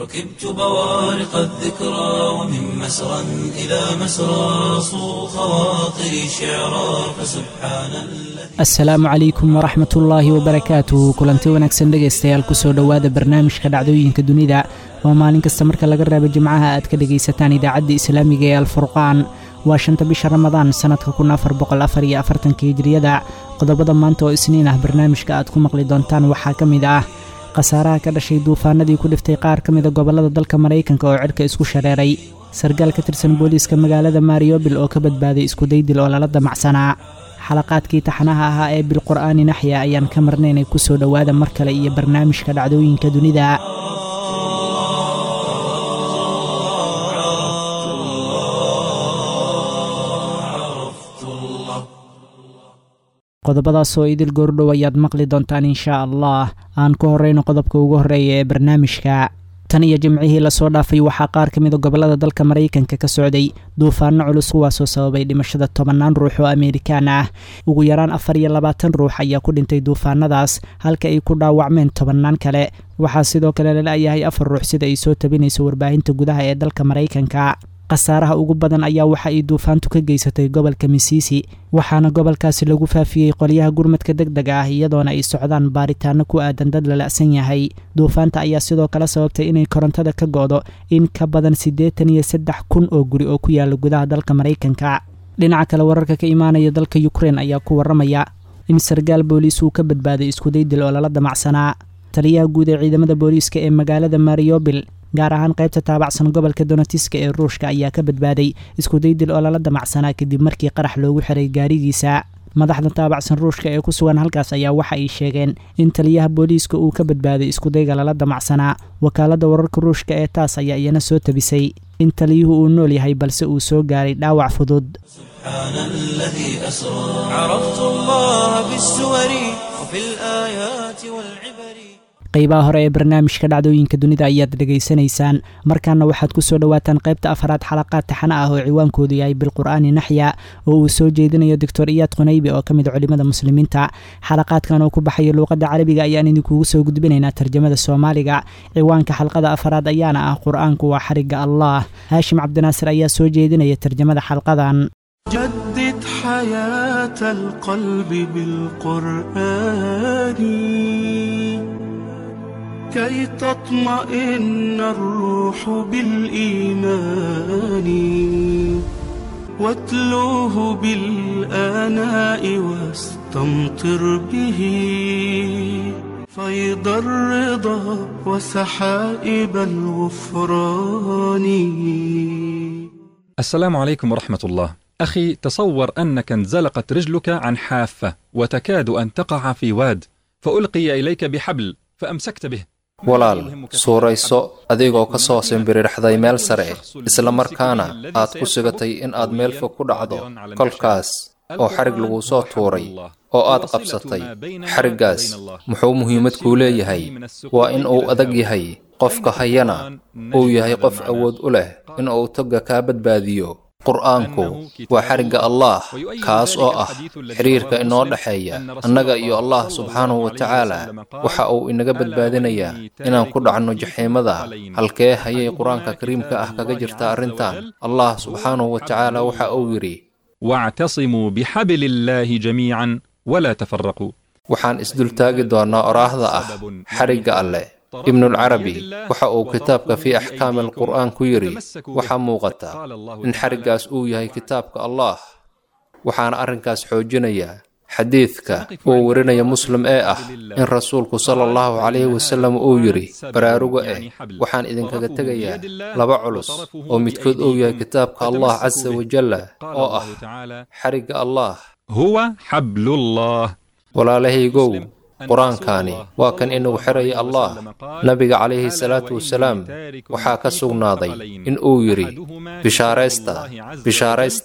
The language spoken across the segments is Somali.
ركبت بوارق الذكرى ومن مسرى إلى مسرى صو خواطري شعرا فسبحان الذي asalaamu calaykum waraxmat ullaahi wabarakaatuh kulanti wanaagsan dhegaystayaal kusoo dhowaada barnaamijka dhacdooyinka dunida oo maalin kasta marka laga reebo jimcaha aad ka dhegaysataan idaacadda islaamiga ee alfurqaan waa shanta bisha ramadaan sannadka kun afar boqol afar iyo afartanka hijriyada qodobada maanta oo isniin ah barnaamijka aad ku maqli doontaan waxaa ka mid ah khasaaraha ka dhashay duufaanadii ku dhiftay qaar ka mida gobollada dalka maraykanka oo cirka isku shareeray sargaal ka tirsan booliiska magaalada mariobil oo ka badbaaday iskudaydil oo lala damacsanaa xalaqaadkii taxanaha ahaa ee bilqur'aani naxya ayaan ka marnaynay kusoo dhowaada mar kale iyo barnaamijka dhacdooyinka dunida qodobadaasoo idil goordhow ayaad maqli doontaan inshaa allah aan ku horrayno qodobka ugu horreeya ee barnaamijka tan iyo jimcihii lasoo dhaafay waxaa qaar ka mida gobollada dalka maraykanka ka socday duufaano culus kuwaasoo sababay dhimashada tobannaan ruux oo ameerikaan ah ugu yaraan afar iyo labaatan ruux ayaa ku dhintay duufaanadaas halka ay ku dhaawacmeen tobannaan kale waxaa sidoo kale lala-yahay afar ruux sida ay soo tabinayso warbaahinta gudaha ee dalka maraykanka khasaaraha ugu badan ayaa waxa ay duufaantu ka geysatay gobolka misiisi waxaana gobolkaasi lagu faafiyey qolyaha gurmadka deg dega ah iyadoona ay socdaan baaritaano ku aadan dad lala'san yahay duufaanta ayaa sidoo kale sababtay inay korontada ka go'do in ka badan siddeetan iyo saddex kun oo guri oo ku yaala gudaha dalka maraykanka dhinaca kale wararka ka imaanaya dalka yukrein ayaa ku warramaya in sargaal booliis uu ka badbaaday iskudaydil oo lala damacsanaa taliyaha guud ee ciidamada booliiska ee magaalada mariobil gaar ahaan qaybta taabacsan gobolka donetiska ee ruushka ayaa ka badbaaday iskudaydil oo lala damacsanaa kadib markii qarax loogu xiray gaarigiisa madaxda taabacsan ruushka ee ku sugan halkaas ayaa waxa ay sheegeen in taliyaha booliiska uu ka badbaaday iskudayga lala damacsanaa wakaaladda wararka ruushka ee taas ayaa iyana soo tabisay in taliyuhu uu nool yahay balse uu soo gaaray dhaawac fudud سبحان الذي أسرى عرفت الله بالسور وفي الآيات والعبر qaybaha hore ee barnaamijka dhacdooyinka dunida ayaad dhegaysanaysaan markaana waxaad ku soo dhowaataan qaybta afaraad xalaqaad taxana ah oo ciwaankoodu yahay bilqur'aani naxya oo uu soo jeedinayo doctor iyaad qunaybi oo ka mid culimmada muslimiinta xalaqaadkan oo ku baxaya luuqadda carabiga ayaan idinkugu soo gudbinaynaa tarjamada soomaaliga ciwaanka xalqada afaraad ayaana ah qur-aanku waa xarigga allah haashim cabdinaasir ayaa soo jeedinaya tarjamada xalqadan جدد حياة القلب بالقرآن كي تطمئن الروح بالإيمان واتلوه بالآناء واستمطر به فيض الرضا وسحائب الغفران السلام عليكم ورحمة الله. أخي تصور أنك انزلقت رجلك عن حافة وتكاد أن تقع في واد فألقي إليك بحبل فأمسكت به. walaal suurayso adigoo ka soo simbirirxday meel sare isla markaana aad ku sigatay in aad meel fog ku dhacdo kolkaas oo xarig laguu soo tuuray oo aad qabsatay xariggaas muxuu muhiimad kuu leeyahay waa in uu adag yahay qofka hayana uu yahay qof awood u leh in uu togga kaa badbaadiyo qur'aanku waa xarigga allaah kaas oo ah xiriirka inoo dhexeeya annaga iyo allah subxaanahu wa tacaala waxa uu inaga badbaadinayaa inaan ku dhacno jaxiimada halkee hayay qur-aanka kariimka ah kaga jirta arrintan allah subxaanahu wa tacaala waxa uu yidhi واعتصموا بحبل الله جميعا ولا تفرقوا. waxaan isdultaagi doonnaa oraahda ah xarigga alleh ibnulcarabi waxa uu kitaabka fii axkaami alqur'aan ku yidhi waxaa muuqata in xariggaas uu yahay kitaabka allah waxaana arrinkaas xoojinaya xadiidka uu warinaya muslim ee ah in rasuulku sala allahu calayhi wasallam uu yidhi baraaruga eh waxaan idinkaga tegayaa laba culus oo midkood uu yahay kitaabka allah casa wajalla oo ah xarigga allah هو حبل الله walaalahaygow qur-aankaani waa kan inagu xiraya allah nabiga calayhi salaatu wasalaam waxaa ka sugnaaday in uu yidhi bishaaraysta bishaaraysta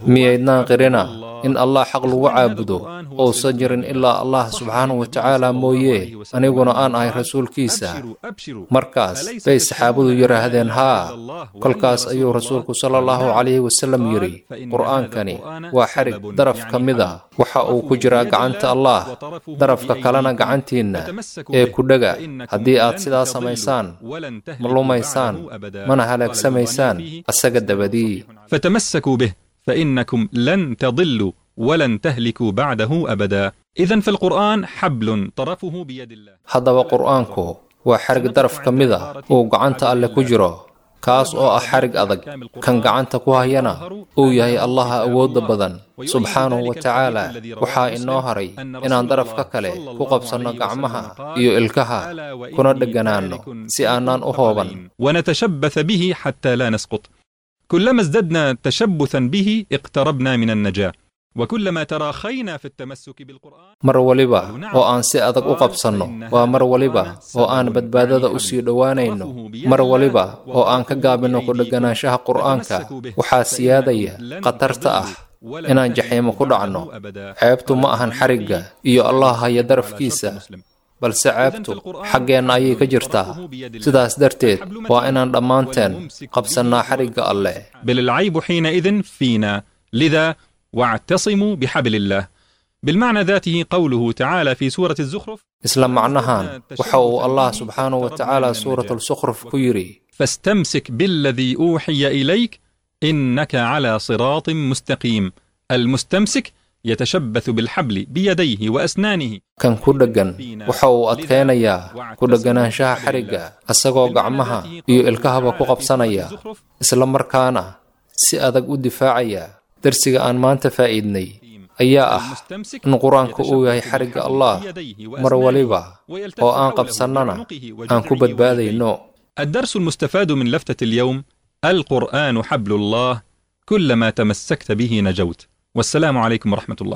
miyaydnaan qirina in allah xaq lagu caabudo uusan jirin ilaa allah subxaanahu wa tacaala mooye aniguna aan ahay rasuulkiisa markaas bay saxaabadu yidhaahdeen haa kolkaas ayuu rasuulku sala allahu calayhi wasallam yidhi qur'aankani waa xarig daraf ka mid a waxa uu ku jiraa gacanta allah darafka kalena gacantiinna ee ku dhega haddii aad sidaa samaysaan ma lumaysaan mana halaagsamaysaan asaga dabadii فتمسكوا به فإنكم لن تضلوا ولن تهلكوا بعده أبدا إذا فالقرآن حبل طرفه بيد الله haddaba qur'aanku waa xarig daraf ka mid a uu gacanta alle ku jiro kaas oo ah xarig adag kan gacanta ku hayana uu yahay allaha awoodda badan subxaanahu wa tacaala waxaa inoo haray inaan darafka kale ku qabsanno gacmaha iyo ilkaha kuna dheganaanno si aanaan u hooban ونتشبث به حتى لا نسقط كلما ازددنا تشبثا به اقتربنا من النجاة وكلما تراخينا في التمسك بالقرآن mar waliba oo aan si adag u qabsanno waa mar waliba oo aan badbaadada u sii dhowaanayno mar waliba oo aan ka gaabinno ku dheganaanshaha qur'aanka waxaa siyaadaya khatarta ah inaan jaxiimo ku dhacno ceebtu ma ahan xarigga iyo allah haya darafkiisa balse ceebtu xaggeenna ayay ka jirtaa sidaas darteed waa inaan dhammaanteen qabsannaa xarigga alleh بل العيب حينئذ فينا لذا واعتصموا بحبل الله بالمعنى ذاته قوله تعالى في سورة الزخرف isla macnahan waxa uu allah subxaanahu wa tacaala suuratalsukhruf ku yidhi فاستمسك بالذي أوحي إليك إنك على صراط مستقيم المستمسك يتشبث بالحبل بيديه وأسنانه kan ku dheggan waxa uu adkaynayaa ku dheganaanshaha xarigga isagoo gacmaha iyo ilkahaba ku qabsanaya isla markaana si adag u difaacaya darsiga aan maanta faa'iidnay ayaa ah in qur-aanku uu yahay xarigga allah mar waliba oo aan qabsannana aan ku badbaadayno الدرس المستفاد من لفتة اليوم القرآن حبل الله كلما تمسكت به نجوت والسلام عليكم ورحمة الله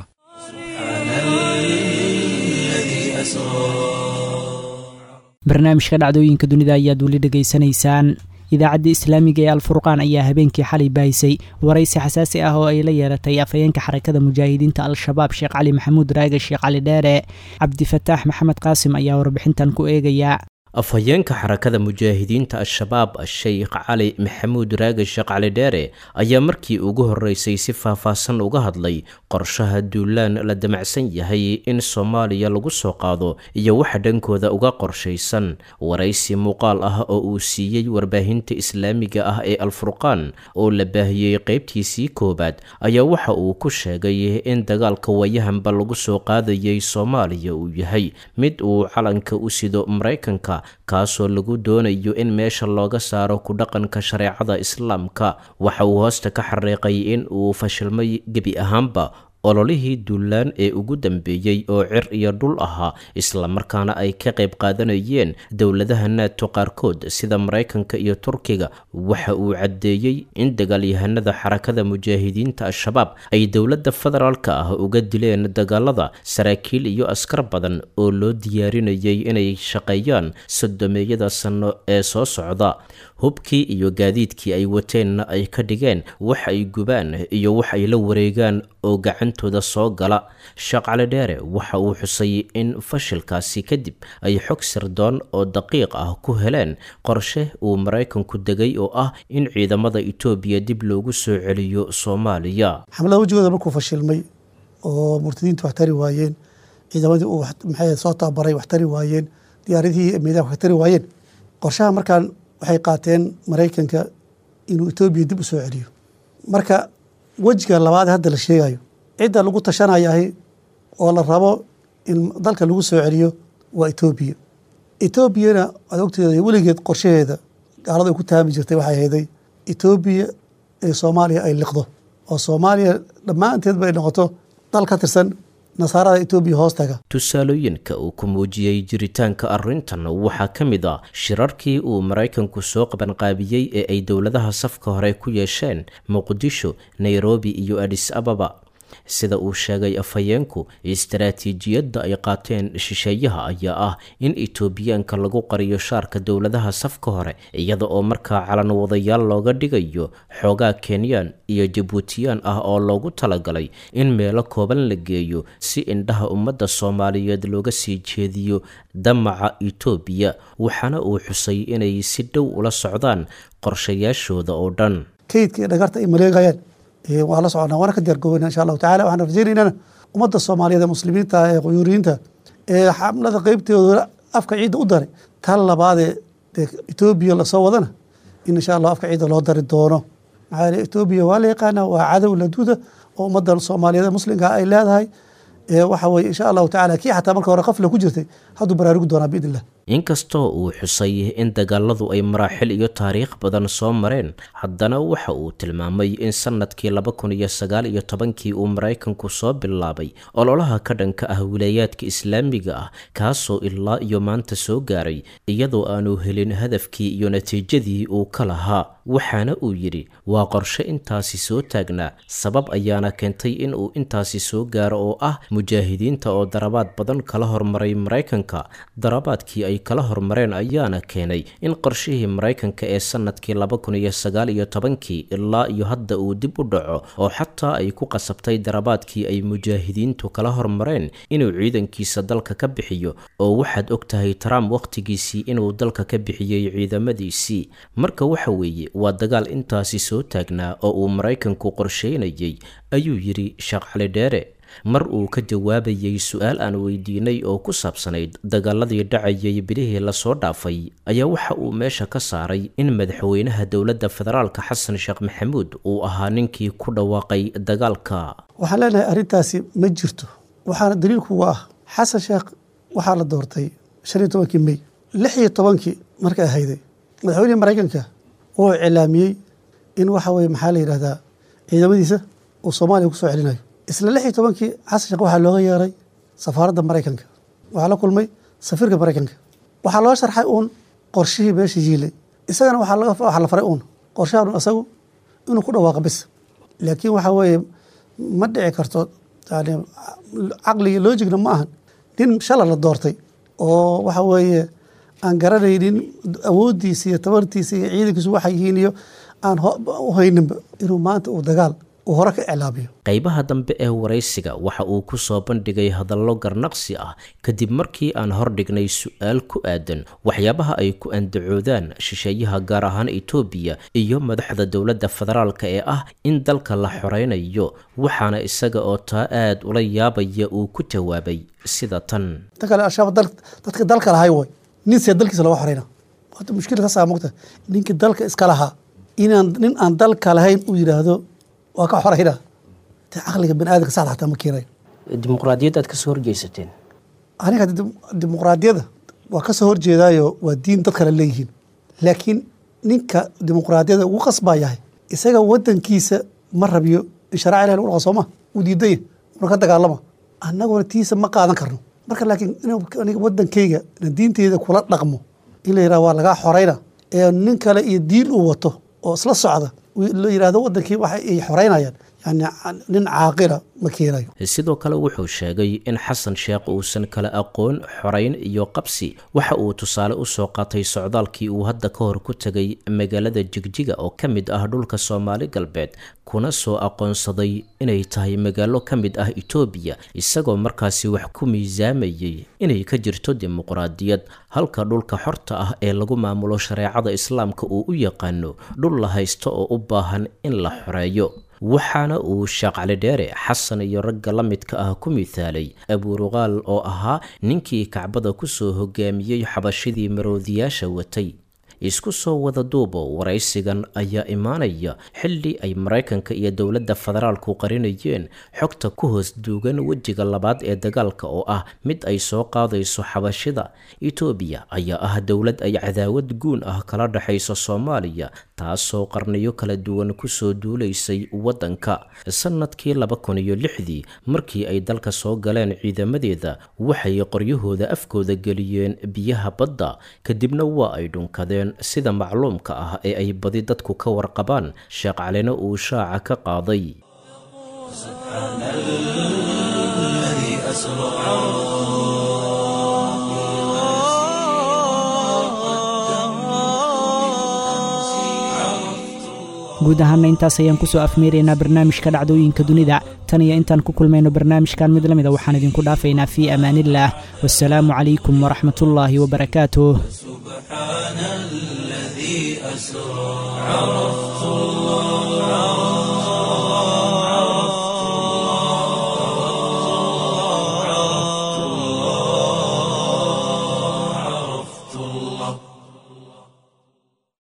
الذي أسرى barnaamijka dhacdooyinka dunida ayaad weli dhegaysanaysaan idaacadda islaamiga ee alfurqaan ayaa habeenkii xalay baahisay waraysi xasaasi ah oo ay la yeelatay afhayeenka xarakada mujaahidiinta al-shabaab sheekh cali maxamuud raage sheekh cali dheere cabdifataax maxamed qaasim ayaa warbixintan ku eegaya afhayeenka xarakada mujaahidiinta al-shabaab sheikh cali maxamuud raage sheekh cali dheere ayaa markii ugu horeysay si faahfaahsan uga hadlay qorshaha duulaan la damacsan yahay in soomaaliya lagu soo qaado iyo waxa dhankooda uga qorshaysan waraysi muuqaal ah oo uu siiyey warbaahinta islaamiga ah ee alfurqaan oo la baahiyey qeybtiisii koowaad ayaa waxa uu ku sheegay in dagaalka wayahanba lagu soo qaadayay soomaaliya uu yahay mid uu calanka u sido maraykanka kaasoo lagu doonayo in meesha looga saaro ku dhaqanka shareecada islaamka waxa uu hoosta ka xariiqay in uu fashilmay gebi ahaanba ololihii duulaan ee ugu dambeeyey oo cir iyo dhul ahaa islamarkaana ay ka qayb qaadanayeen dowladaha naato qaarkood sida maraykanka iyo turkiga waxa uu caddeeyey in dagaalyahanada xarakada mujaahidiinta al-shabaab ay dowladda federaalka ah uga dileen dagaalada saraakiil iyo askar badan oo loo diyaarinayay inay shaqeeyaan sodomeeyada sano ee soo socda hubkii iyo gaadiidkii ay wateenna ay ka dhigeen wax ay gubaan iyo wax ay la wareegaan oo gacantooda soo gala shaqcali dheere waxa uu xusay in fashilkaasi kadib ay xog sirdoon oo daqiiq ah ku heleen qorshe uu maraykanku degay oo ah in ciidamada etoobiya dib loogu soo celiyo soomaaliya xamlada wejigooda markuu fashilmay oo murtadiintu wax tari waayeen ciidamadii uu maxay soo tababaray wax tari waayeen diyaaradihii miidaha wax tari waayeen qorshaha markaan waxay qaateen maraykanka inuu etoobiya dib u soo celiyo marka wejiga labaad hadda la sheegayo cidda lagu tashanayahay oo la rabo in dalka lagu soo celiyo waa etoobiya etoobiyana waad ogteeda weligeed qorshaheeda gaalada ay ku taami jirtay waxay hayday etoobiya ee soomaaliya ay liqdo oo soomaaliya dhammaanteedba ay noqoto dal ka tirsan nasaarada etoobiya hoostaga tusaalooyinka uu ku muujiyey jiritaanka arrintan waxaa ka mid a shirarkii uu maraykanku soo qabanqaabiyey ee ay dowladaha safka hore ku yeesheen muqdisho nairobi iyo adis ababa sida uu sheegay afhayeenku istaraatiijiyadda ay qaateen shisheeyaha ayaa ah in etoobiyaanka lagu qariyo shaarka dowladaha safka hore iyada oo markaa calan wadayaal looga dhigayo xoogaa kenyaan iyo jabuutiyaan ah oo loogu talagalay in meelo kooban la geeyo si indhaha ummadda soomaaliyeed looga sii jeediyo damaca etoobiya waxaana uu xusay inay si dhow ula socdaan qorshayaashooda oo dhan kaydka iyo dhagarta ay maleegayaan waa la soconaa waana ka diyaargoobeyna insha allahu tacala waxaan rajaynaynana ummadda soomaaliyeed ee muslimiinta ee quyuuriyiinta ee xamlada qeybtooda afka ciidda u daray tan labaadee dee etoobiya lasoo wadana in insha allah afka ciidda loo dari doono maxaa yeele etoobiya waa la yaqaanaa waa cadow laduuda oo ummadda soomaaliyeed ee muslimka ay leedahay waxa weye insha allahu tacala kii xataa marka hore qafla ku jirtay hadduu baraarugi doonaa biidn illah inkastoo uu xusay in dagaaladu ay maraaxil iyo taariikh badan soo mareen haddana waxa uu tilmaamay in sanadkii laba kun iyo sagaal iyo tobankii uu maraykanku soo bilaabay ololaha ka dhanka ah wilaayaadka islaamiga ah kaasoo ilaa iyo maanta soo gaaray iyadoo aanu helin hadafkii iyo natiijadii uu ka lahaa waxaana uu yidhi waa qorshe intaasi soo taagnaa sabab ayaana keentay in uu intaasi soo gaaro oo ah mujaahidiinta oo darabaad badan kala hormaray maraykanka darabaadkii ay kala hormareen ayaana keenay in qorshihii maraykanka ee sanadkii laba kun iyo sagaal iyo tobankii ilaa iyo hadda uu dib u dhaco oo xataa ay ku qasabtay darabaadkii ay mujaahidiintu kala hormareen inuu ciidankiisa dalka ka bixiyo oo waxaad og tahay trump wakhtigiisii inuu dalka ka bixiyey ciidamadiisii marka waxa weeye waa dagaal intaasi soo taagnaa oo uu maraykanku qorsheynayay ayuu yidhi sheekh cali dheere mar uu ka jawaabayey su-aal aan weydiinay oo ku saabsanayd dagaaladii dhacayay bilihii lasoo dhaafay ayaa waxa uu meesha ka saaray in madaxweynaha dowladda federaalka xasan sheekh maxamuud uu ahaa ninkii ku dhawaaqay dagaalka waxaan leenahay arrintaasi ma jirto waxaana daliilkuga ah xasan sheekh waxaa la doortay shan iyo tobankii mey lix iyo tobankii markay ahayday madaxweynihii maraykanka wuu cilaamiyey in waxa weye maxaa la yidhahdaa ciidamadiisa uu soomaaliya ku soo celinayo isla lix iyo tobankii xasan sheekh waxaa looga yeeray safaaradda maraykanka waxaa la kulmay safiirka maraykanka waxaa loo sharxay uun qorshihii meesha yiilay isagana waxaa la faray uun qorshahan isagu inuu ku dhawaaqa bis laakiin waxaa weeye ma dhici karto yani caqliga loojigna ma ahan nin shala la doortay oo waxa weeye aan garanaynin awooddiisa iyo tabartiisa iyo ciidankiisu waxay yihiin iyo aan u hayninba inuu maanta uu dagaal uu hore ka iclaamiyo qaybaha dambe ee waraysiga waxa uu ku soo bandhigay hadallo garnaqsi ah kadib markii aan hordhignay su-aal ku aadan waxyaabaha ay ku andacoodaan shisheeyaha gaar ahaan etoobiya iyo madaxda dowladda federaalka ee ah in dalka la xoreynayo waxaana isaga oo taa aad ula yaabaya uu ku jawaabay sida tan ta kale al-shabaab dadka dalka lahay way nin see dalkiisa loga xoreyna horta mushkila taasaa mogta ninka dalka iska lahaa inaan nin aan dalka lahayn uu yidhaahdo waa ka xoreyna te caqliga bani aadamka saxda xataa ma keenayo dimuqraadiyad aad kasoo horjeysateen aniga dimuqraadiyadda waa ka soo horjeedaayo waa diin dad kale leeyihiin laakiin ninka dimuqraadiyadda ugu qasbaa yahay isaga wadankiisa ma rabiyo in sharaca ilahi lagu dhaqa sooma uu diidanya una ka dagaalama annaguna tiisa ma qaadan karno marka laakiin iniga wadankayga ina diinteyda kula dhaqmo in la yidhaha waa lagaa xoreyna ee nin kale iyo diin uu wato oo isla socda la yidhahdo wadankii waxa ay xoreynayaan yani nin caaqila ma keenayo sidoo kale wuxuu sheegay in xasan sheekh uusan kala aqoon xoreyn iyo qabsi waxa uu tusaale usoo qaatay socdaalkii uu hadda ka hor ku tegay magaalada jigjiga oo ka mid ah dhulka soomaali galbeed kuna soo aqoonsaday inay tahay magaalo ka mid ah etoobiya isagoo markaasi wax ku miisaamayay inay ka jirto dimuqraadiyad halka dhulka xorta ah ee lagu maamulo shareecada islaamka uu u yaqaano dhul la haysto oo u baahan in la xoreeyo waxaana uu sheekh cali dheere xasan iyo ragga la midka ah ku mithaalay abuuruqaal oo ahaa ninkii kacbada kusoo hogaamiyey xabashidii maroodiyaasha watay isku soo wada duubo waraysigan ayaa imaanaya xilli ay maraykanka iyo dowladda federaalku qarinayeen xogta ku hoos duugan wejiga labaad ee dagaalka oo ah mid ay soo qaadayso xabashida etoobiya ayaa ah dowlad ay cadaawad guun ah kala dhexayso soomaaliya taasoo qarniyo kala duwan kusoo duulaysay waddanka sanadkii laba kun iyo lixdii markii ay dalka soo galeen ciidamadeeda waxay qoryahooda afkooda geliyeen biyaha badda kadibna waa ay dhunkadeen sida macluumka ah ee ay badi dadku ka warqabaan sheekh calina uu shaaca ka qaaday سبحان الذي أسرى guud ahaana intaas ayaan kusoo afmeeraynaa barnaamijka dhacdooyinka dunida tan iyo intaan ku kulmayno barnaamijkan mid la mida waxaan idinku dhaafaynaa fii amaaniillah wasalaamu calaykum waraxmatullaahi wabarakaatuh سبحان الذي أسرى عرفت الله